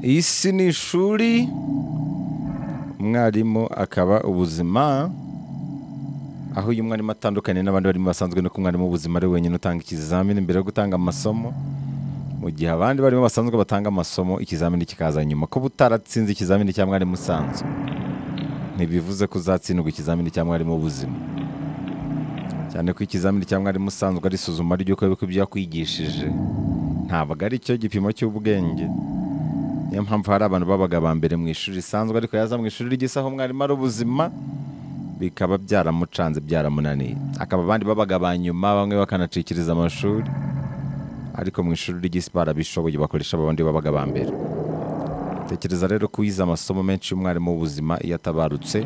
iyi si ni ishuri umwarimu akaba ubuzima aho uyu mwarimu atandukanye n'abandi barimo basanzwe nuko umwarimu w'ubuzima ari wenyine utanga ikizamini mbere yo gutanga amasomo mu gihe abandi barimo basanzwe batanga amasomo ikizamini kikaza nyuma kuba utaratsinze ikizamini cya mwarimu usanzwe ntibivuze ko uzatsindwa ikizamini cya mwarimu w'ubuzima cyane ko ikizamini cya mwarimu usanzwe ari isuzuma ry'uko yuko ibyo yakwigishije ntabwo ari cyo gipimo cy'ubwenge niyo mpamvu hari abantu babaga aba mbere mu ishuri risanzwe ariko yaza mu ishuri ry'isaha umwarimu ari ubuzima bikaba byaramucanze byaramunaniye akaba abandi babaga aba nyuma bamwe bakanacikiriza amashuri ariko mu ishuri ry'isi barabishoboye bakoresha abandi babaga aba mbere tekereza rero ko uyize amasomo menshi y'umwarimu w'ubuzima iyo atabarutse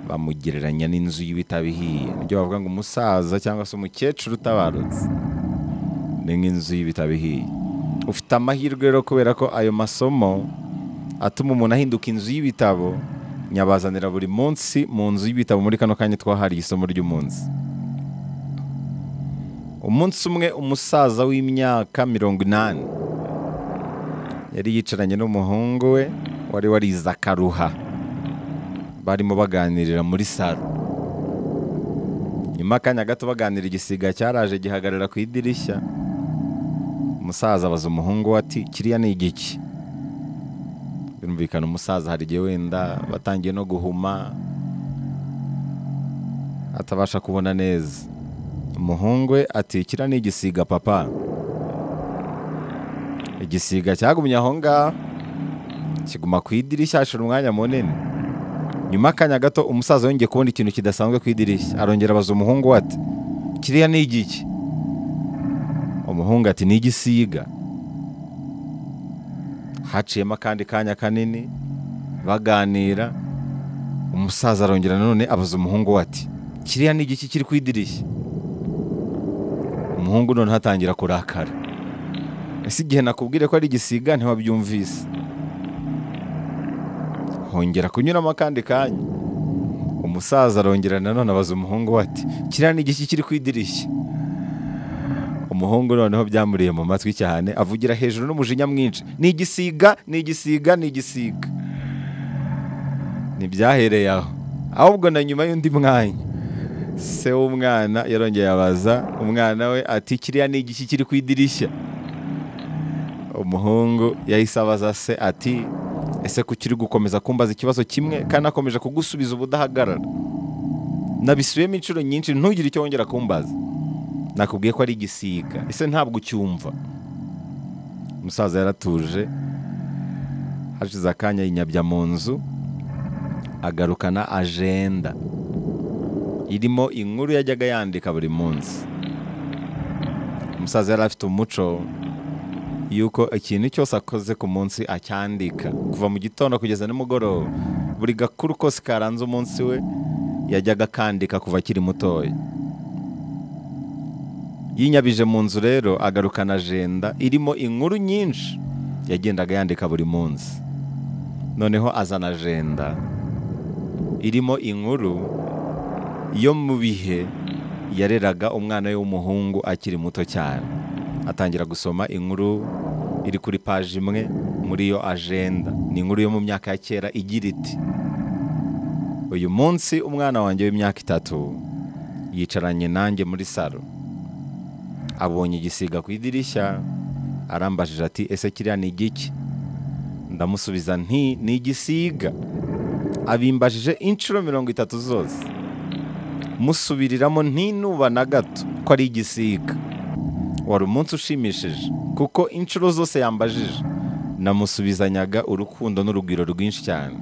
bamugereranya n'inzu y'ibitabihiye nibyo bavuga ngo umusaza cyangwa se umukecuru utabarutse ni nk'inzu y'ibitabihiye ufite amahirwe rero kubera ko ayo masomo atuma umuntu ahinduka inzu y'ibitabo nyabazanira buri munsi mu nzu y'ibitabo muri kano kanya twahariye isomo ry'umunsi umunsi umwe umusaza w'imyaka mirongo inani yari yicaranye n'umuhungu we wari warize akaruha barimo baganirira muri salo nyuma y'akanya gato baganira igisiga cyaraje gihagarara ku idirishya umusaza abaza umuhungu we ati kiriya ni igiki birumvikana umusaza hari igihe wenda batangiye no guhuma atabasha kubona neza umuhungu we ati kiriya ni igisiga papa igisiga cyagumye aho ngaho kiguma ku idirishya hashira umwanya munini nyuma y'akanya gato umusaza yongeye kubona ikintu kidasanzwe ku idirishya arongera abaza umuhungu we ati kiriya ni igiki umuhungu ati ni igisiga haciyemo akandi kanya kanini baganira umusaza arongera nanone abaza umuhungu we ati kiriya ni igiki kiri ku idirishya umuhungu noneho atangira kurakara ese igihe nakubwire ko ari igisiga ntiwabyumvise hongera kunyuramo akandi kanya umusaza arongera nanone abaza umuhungu we ati kiriya ni igiki kiri ku idirishya umuhungu noneho byamuriye mu matwi cyane avugira hejuru n'umujinya mwinshi ni igisiga ni igisiga ni igisiga ntibyahereye aho ahubwo na nyuma y'undi mwanya se w'umwana yarongeye abaza umwana we ati kiriya ni igiki kiri ku idirishya umuhungu yahise abaza se ati ese ko ukiri gukomeza kumbaza ikibazo kimwe kandi akomeje kugusubiza ubudahagarara nabisubiyemo inshuro nyinshi ntugire icyo wongera kumbaza nakubwiye ko ari igisiga ese ntabwo ucyumva umusaza yaratuje hashize akanya yinyabya mu nzu agarukana ajenda irimo inkuru yajyaga yandika buri munsi umusaza yari afite umuco yuko ikintu cyose akoze ku munsi acyandika kuva mu gitondo kugeza nimugoroba buri gakuru kose karanze umunsi we yajyaga akandika kuva akiri mutoya yinyabije mu nzu rero agarukana ajenda irimo inkuru nyinshi yagendaga yandika buri munsi noneho azana ajenda irimo inkuru yo mu bihe yareraga umwana we w'umuhungu akiri muto cyane atangira gusoma inkuru iri kuri paji imwe muri iyo ajenda ni inkuru yo mu myaka ya kera igira iti uyu munsi umwana wanjye w'imyaka itatu yicaranye nanjye muri salo abonye igisiga ku idirishya arambajije ati ese kiriya ni igiki ndamusubiza nti ni igisiga abimbajije inshuro mirongo itatu zose musubiriramo ntinuba na gato ko ari igisiga wari umunsi ushimishije kuko inshuro zose yambajije namusubizanyaga urukundo n'urugwiro rwinshi cyane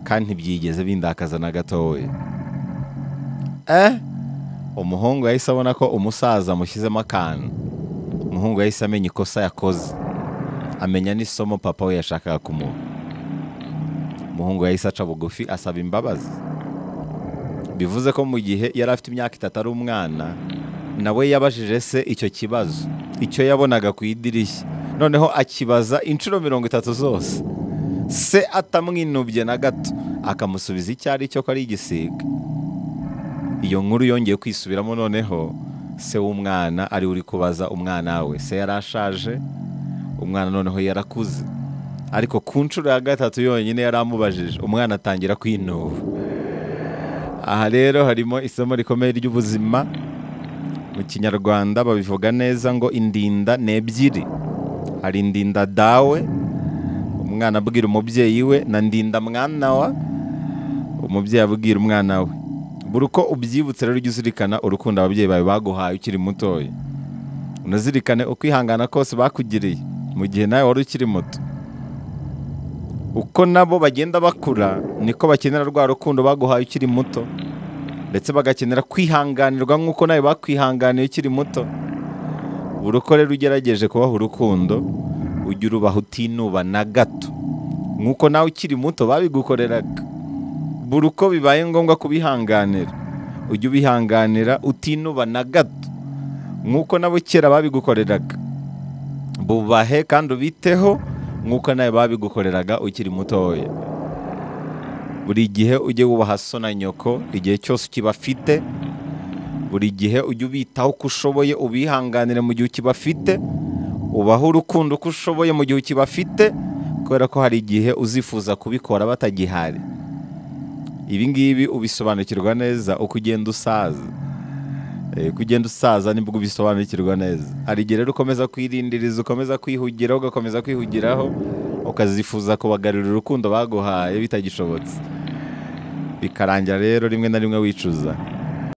kandi ntibyigeze bindakaza na gatoya eh umuhungu yahise abona ko umusaza amushyizemo akantu umuhungu yahise amenya ikosa yakoze amenya n'isomo papa we yashakaga kumuha umuhungu yahise aca bugufi asaba imbabazi bivuze ko mu gihe yari afite imyaka itatu ari umwana nawe yabajije se icyo kibazo icyo yabonaga ku idirishya noneho akibaza inshuro mirongo itatu zose se atamwinubye na gato akamusubiza icyo ari cyo ko ari igisiga iyo nkuru yongeye kwisubiramo noneho se w'umwana ari uri kubaza umwana we se yarashaje umwana noneho yarakuze ariko ku nshuro ya gatatu yonyine yari amubajije umwana atangira kwinuba aha rero harimo isomo rikomeye ry'ubuzima mu kinyarwanda babivuga neza ngo indinda ni ebyiri hari indinda dawe umwana abwira umubyeyi we na ndinda mwana wa umubyeyi abwira umwana we buri uko ubyibutse rero ujye uzirikana urukundo ababyeyi bawe baguhaye ukiri mutoya unazirikane ukwihangana kose bakugiriye mu gihe nawe wari ukiri muto uko nabo bagenda bakura niko bakenera rwa rukundo baguhaye ukiri muto ndetse bagakenera kwihanganirwa nk'uko nawe bakwihanganiye ukiri muto buri uko rero ugerageje kubaha urukundo ujya urubaha utinuba na gato nk'uko nawe ukiri muto babigukoreraga buri uko bibaye ngombwa kubihanganira ujya ubihanganira utinuba na gato nk'uko nabo kera babigukoreraga bubahe kandi ubiteho nk'uko nawe babigukoreraga ukiri mutoya buri gihe ujye wubaha so na nyoko igihe cyose ukibafite buri gihe ujye ubitaho uko ushoboye ubihanganire mu gihe ukibafite ubahe urukundo uko ushoboye mu gihe ukibafite kubera ko hari igihe uzifuza kubikora batagihari ibi ngibi ubisobanukirwa neza uko ugenda usaza Eh, uko ugenda usaza nibwo ubisobanukirwa neza hari igihe rero ukomeza kwirindiriza ukomeza kwihugiraho ugakomeza kwihugiraho ukazifuza kubagarurira urukundo baguhaye bitagishobotse bikarangira rero rimwe na rimwe wicuza